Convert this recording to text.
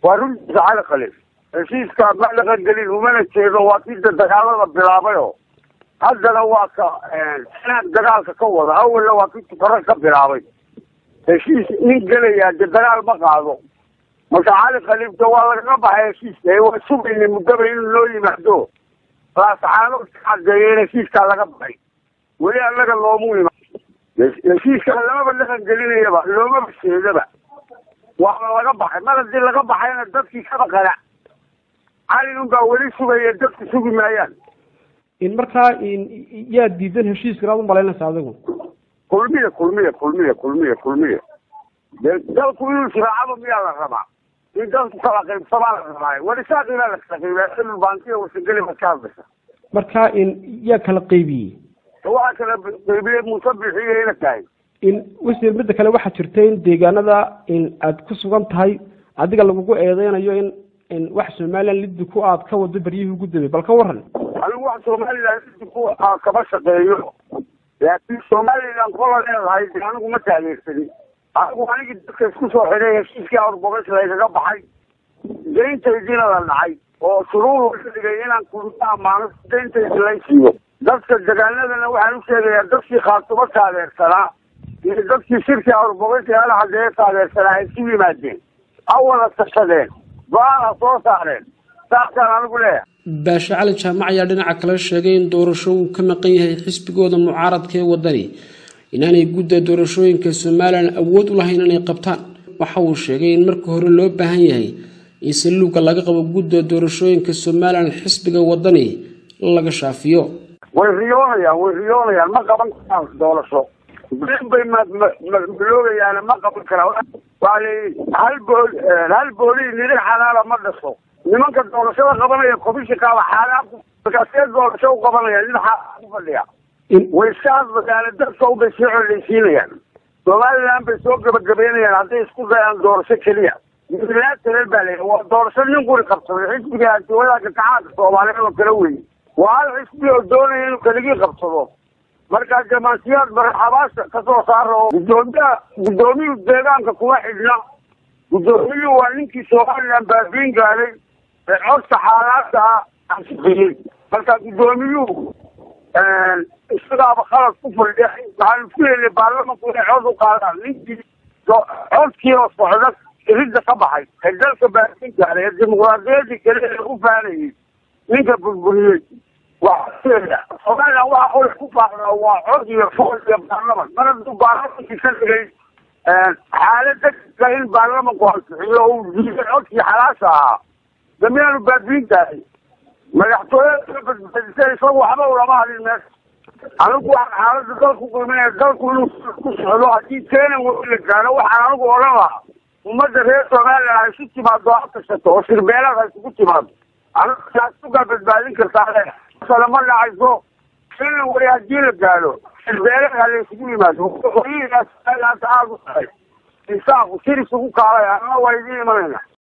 waa runtiisa cali khaliif heshiiska ma dhaqangelin umana jeedo waa kida dagaalada bilaabayo haddana waa ka sanaad dagaalka ka wada awalna waa ki tukaro ka bilaabay heshiis nin gelayaa de dagaal ma qaado marka cali khaliifta waa lagaga baxay heshiiska waa sugaynay muddaba inuu noo yimaado laasaxaano cadeeya in heshiiskaa laga baxay weli annaga loomu imaan heshiiskaa lamaba dhaqan gelinayaba loomaba jeedaba waa laga baxay mar haddii laga baxayna dadkii kaba qanac cali unbaa weli sugaya dadku sugi maayaan in markaa yaa diidan heshiiska inaad umalaynaysa adigu kulmiya kulmiya kulmiya kulmiya kulmiya de dalku inuu israacaba miyaa la rabaa in dalku kala qaybsamaa la rabaa warisaaqii baa la kala qaybiya xilul bankiya wasageli baad ka hadlaysa marka in yaa kala qaybiyey waxaa kala qaybiyey musabixiyo ina tahay in wasiir midda kale waxaa jirta in deegaanada in aad ku sugan tahay adiga lagugu eedeynayo in in wax somalilan liddi ku aad ka wado beryihii ugu dambeey bal ka waran anigu wax somalilan liddi ku kama shaqeeyo laakiin somalilan kola leedahay de anigu ma taageersanin anigu anigii dadka isku soo xidhay heshiiskii awrbogash laygaga baxay dayntaydiina la dhacay oo shuruur ka dhigay inaan kulma amaano dayntaydi laysiiyo dadka degaanadana waxaan u sheegayaa dadkii khaatumo taageersanaa iyo dadkii shirkii awrbogash ala hadeeye taageersanaa ay isu yimaadeen ha wada tashadeen go-aan ha soo saareen saasaan anigu leeyahay baashe cali jaamac ayaa dhinaca kale sheegay in doorasho uu ka maqan yahay xisbigooda mucaaradka ee wadani inaanay gudda doorashooyinka somalilan awood u lahayn inay qabtaan waxa uu sheegay in marka hore loo baahan yahay in saluuga laga qabo gudda doorashooyinka somalilan xisbiga wadani laga shaafiyo way riyoonayaan way riyoonayaan ma qaban karaan doorasho been bay maloogayaane ma qaban karaan waa leeyihi hal bool hal boolii niri xalaala ma dhasho nimanka doorashada qabanaya komishinkaaba xaalaad markaasee doorasho u qabanaya nin xaalaad ku fadhiya way iska hadlayaane dadka ubay sii coleysiinayaan somaliland bay soo gabagabeynayaan hadday isku dayaan doorasho keliya milaatareer baa leeyahay waa doorasho nin quri qabsaday xisbiga antiwadaanka gacaanka soomaaliyeed oo kala weyn waa hal xisbi oo doonaya inuu keligii qabsado markaa jamaasiyaad marxabaasha kasoo saara oo gudoomiyaha guddoomiyuhu deegaanka kuma xidhna guddoomiyuhu waa ninkii somaliland baabiin gaaday ee codka xaalaadka ah ansixiyey marka guddoomiyuhu isagaaba khalad ku fadhiya waxaanu ku helnay baarlamanku inay cod u qaadaan ninkii codkii oo socda ridda ka baxay ee dalka baabiin gaaday ee dimuqraadiyaddii kale ee lagu faanayay ninka burburiyey waxaa somaliland waxa qori ku faaqdaa waa cod iyo fool iyo baarlaman mar hadduu baarlamankii ka dhigay xaalad degdega in baarlamanku ansixiyo oo uu diiday codkii xalaasha ahaa damiyaanu baabiin tahay madaxtooyada badbaadisay isagu waxba ulama hadin meesha anigu waxaan xaalada dalku qiiminaya dalku inuu ku socdo haddii keenan weli la gaaro waxaan anigu odhan lahaa ummadda reer somaliland ha isu timaado ha tashato oo shirbeelaad ha isugu timaado anigu taasugaa badbaadin kartaa le sala ma dhacayso keenan weli haddii la gaaro shirbeelaad ha la isugu yimaado hoyihiiaas aada u tahay insaaqu shir isugu kaalay anna waa idiin imanayna